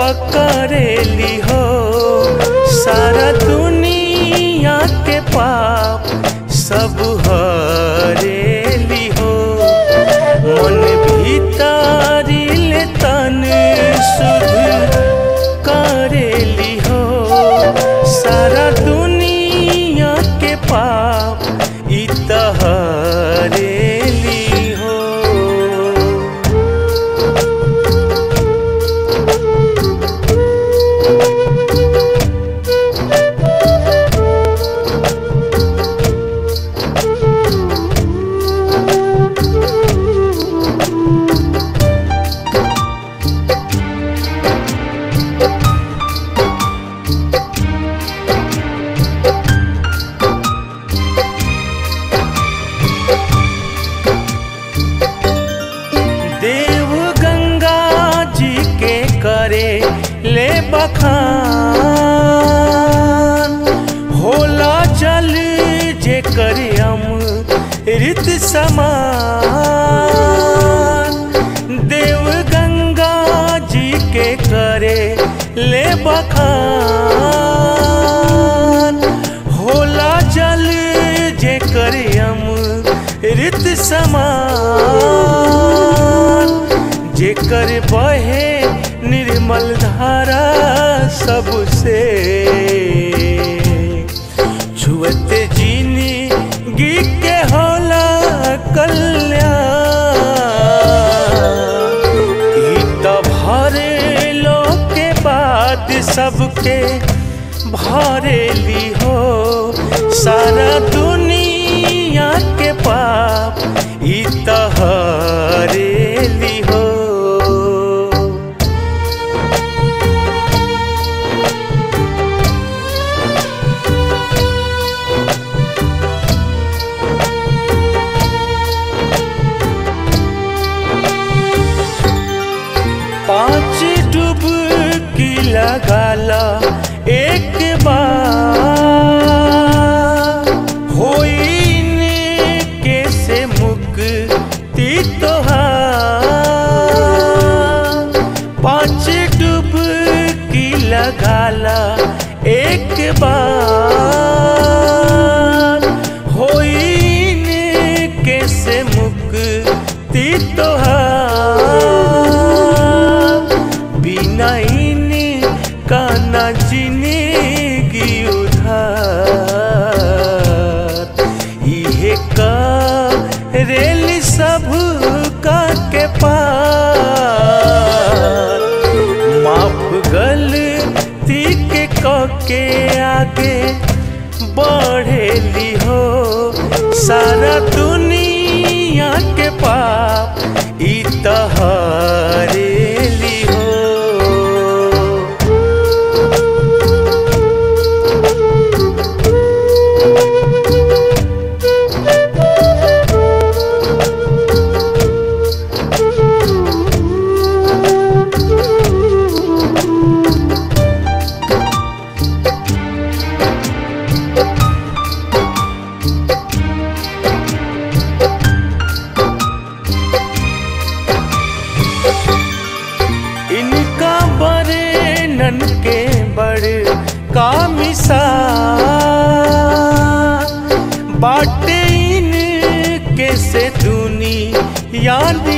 पकड़ेली हो सारा दुनिया के पाप सब हरेली हो मन भीतरी ले तन शुद्ध करेली हो सारा दुनिया के पाप इ तहरेली हो देव गंगा जी के करे ले बखान होला जल जे करे अमृत समान देव गंगा जी के करे ले बखान होला जल जे करे अमृत समान जेकर बहे निर्मल धारा सबसे छुअते जीनी गी के होला कल्याण ई त भरे लो के बाद सबके भरेली हो सारा दुनिया के पाप ई तहरेली हो पांच डुबकी लगाला एक बार होइन के से मुक्ति तोहार पांच डुबकी लगाला एक बार होइन के से मुक्ति तोहार बिना इन का न जिंदगी उधार इहे का रेल सब का के पार माफ गलती के क के आगे बढ़ेली हो सारा दुनिया के पाप ई तहरेली हो इनका बड़े नन के बड़ का मिसाल बाटे इनके से दुनिया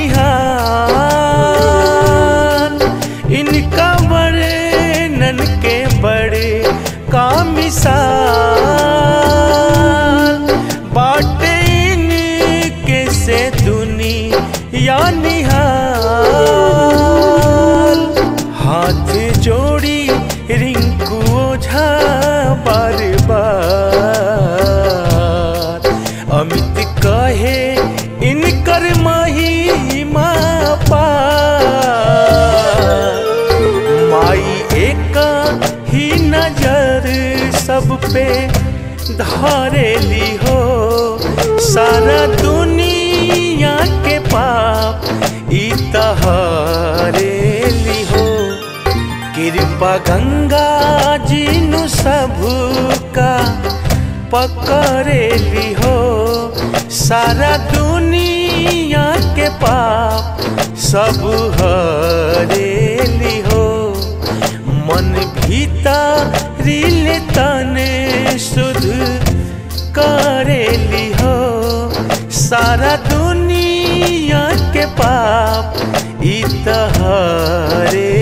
निहाल इनका बड़े नन के बड़े का मिसाल बाटे इनके से दुनिया निहाल हाथ जोड़ी रिंकू ओझा बार बार अमित कहे इनकर महिमा पार माई एक ही नजर सब पे धारेली हो सारा दुनिया के पाप ई तहरेली हो कृपा गंगा जी नु सबका पकड़ेली हो सारा दुनिया के पाप सब हरेली हो रील तने शुद्ध करेली हो सारा दुनिया के पाप इतहरे